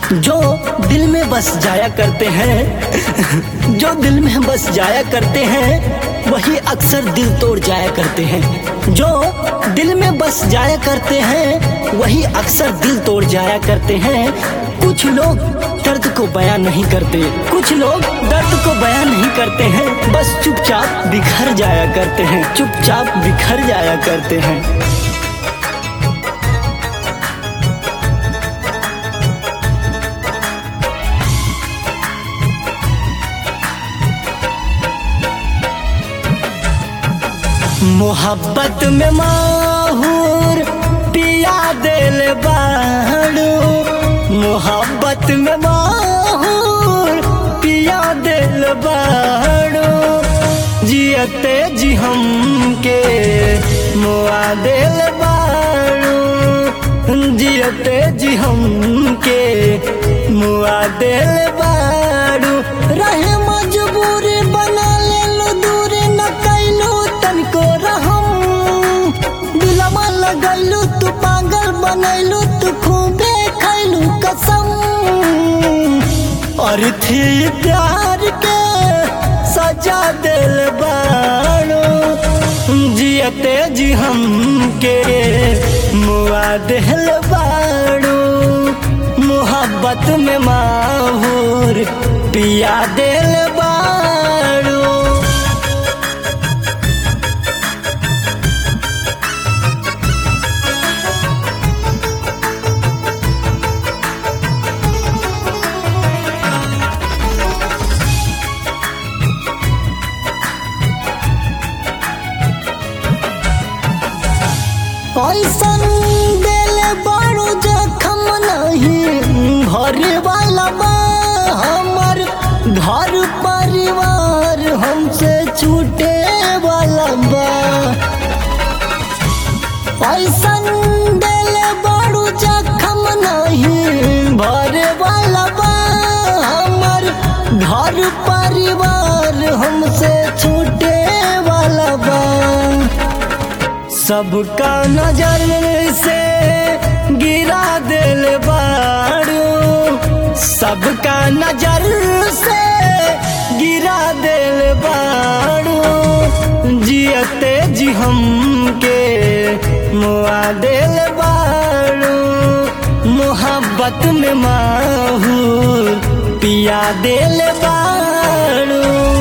जो दिल में बस जाया करते हैं जो दिल में बस जाया करते हैं वही अक्सर दिल तोड़ जाया करते हैं जो दिल में बस जाया करते हैं वही अक्सर दिल तोड़ जाया करते हैं कुछ लोग दर्द को बयान नहीं करते कुछ लोग दर्द को बयान नहीं करते हैं बस चुपचाप बिखर जाया करते हैं चुपचाप बिखर जाया करते हैं मोहब्बत में माहूर पिया दिल बाड़ू मोहब्बत में माहूर पिया दिल बाड़ू जियते जी हम के मुआ दिल बाड़ू जियते जी हम के मुआ दिल बाड़ू रहे मजबूरी बना ले लो दूर न कैलू तनको रहम दिलमा लगैलू तू पागल बनैलू तू खूबे खैलू कसम और थी प्यार के सजा दिल बाड़ो जियते जी हम के मुआ दिल बाड़ो मोहब्बत में माहूर पिया दिल बाड़ो ऐसन दिल बड़ो जखम नहीं भरे वाला बा हमर घर परिवार हमसे छूटे वाला बा ऐसन दिल बड़ो जखम नहीं भरे वाला बा हमर घर परिवार हमसे छूटे वाला बा सबका नजर से गिरा दिल बाड़ू सबका नजर से गिरा दिल बाड़ू जियते जी हम के मुआ दिल बाड़ू मोहब्बत में माहूर पिया दिल बाड़ू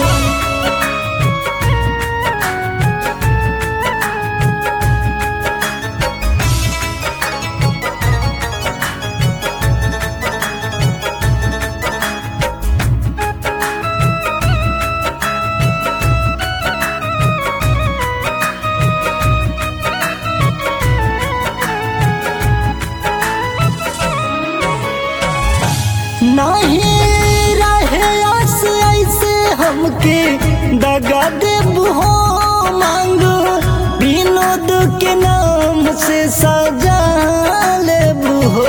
नहीं रहे आस ऐसे हमके दगा देब हो मांग विनोद के नाम से सजा लेब हो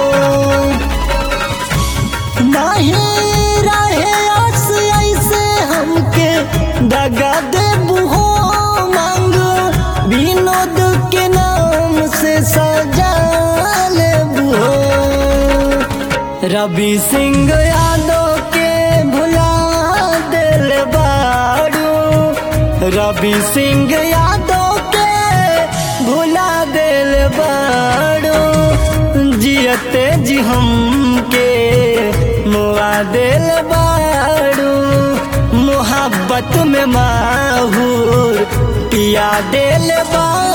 नहीं रहे आस ऐसे हमके दगा देब हो मांग विनोद के नाम से सजा लेब हो रवि सिंह यादव के भुला दिल बाड़ू रवि सिंह यादव के भुला दिल बाड़ू जियते जी हम के मुआ दिल बाड़ू मोहब्बत में माहूर पिया दिल बाड़ू